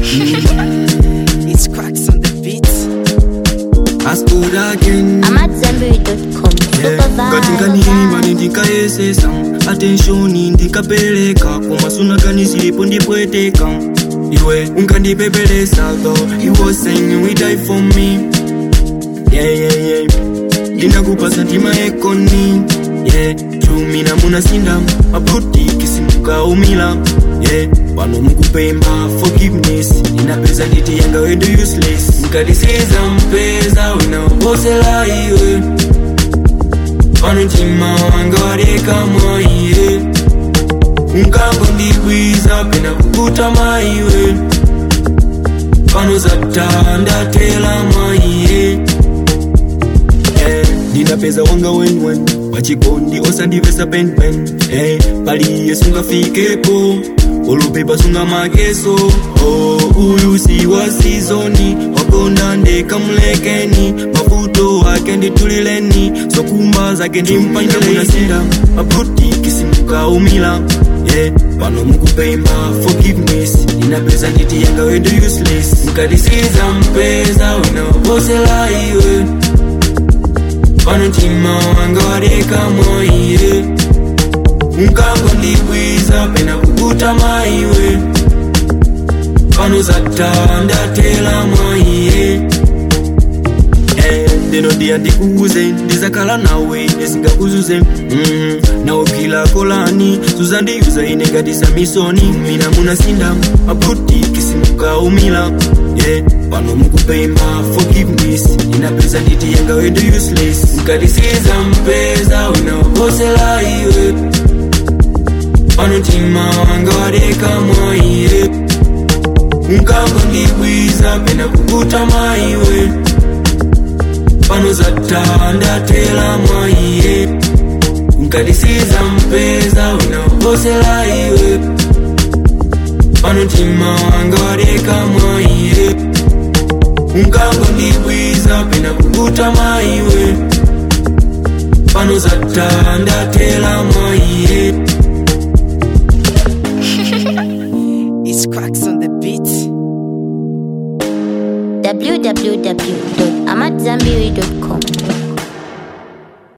It's cracks on the beat. I stood again I'm at Zenberry.com. ngati nkaniyimani ndikayesesa atenshoni ndikapeleka kumasunagani zilipo ndipweteka iwe unkandipepelesa though you was saying we die for me yeah, yeah, yeah. ndinakupasa ndima ekoni yeah. chumina munasinda mabutiki simukaumila yeah. pano mukupemba forgiveness ndinapeza nditi yanga wendo useless nkadisiza mpeza winaposela iwe pano mtima wanga wadeka mwaiye unkango ndikwiza pena kukuta maiwe pano zata ndatela mwaiye Eh, ndinapeza wanga wenwen wachikondi osandivesa penpen eh, paliye sungafikepo olupepa sunga makeso oh, uyu si wa sizoni wakonda ndekamulekeni mavuto ake nditulileni sokumba zake ndimpanyelenasinda mabutiki simukaumila yeah, pano mukupemba forgiveness ndinapeza nditi yanga wendo useless mkadisiza mpeza winaposela iwe pano mtima wanga wadeka mwaiye unkango ndikwiza pena kukuta maiwe pano zata ndatela mwaiye Eh, ndino ndiya ndikuuze ndizakhala nawe nesingakuzuze mm, nawe phila kolani suzandiyuza ine ngati samisoni mina munasinda mabutiki simukaumila yeah, pano mukupemba forgiveness inapeza nditi yanga wendo useless mkadisiza mpeza winaposela iwe pano mtima wanga wadeka mwaiye unkango ndikwiza pena kukuta maiwe pano zata ndatela mwaiye nkadisiza mpeza winaposela iwe pano mtima wanga wadeka mwaiye unkango ndikwiza pena kukuta maiwe pano zata ndatela mwaiye It's cracks on the beat. www.amatzambiri.com.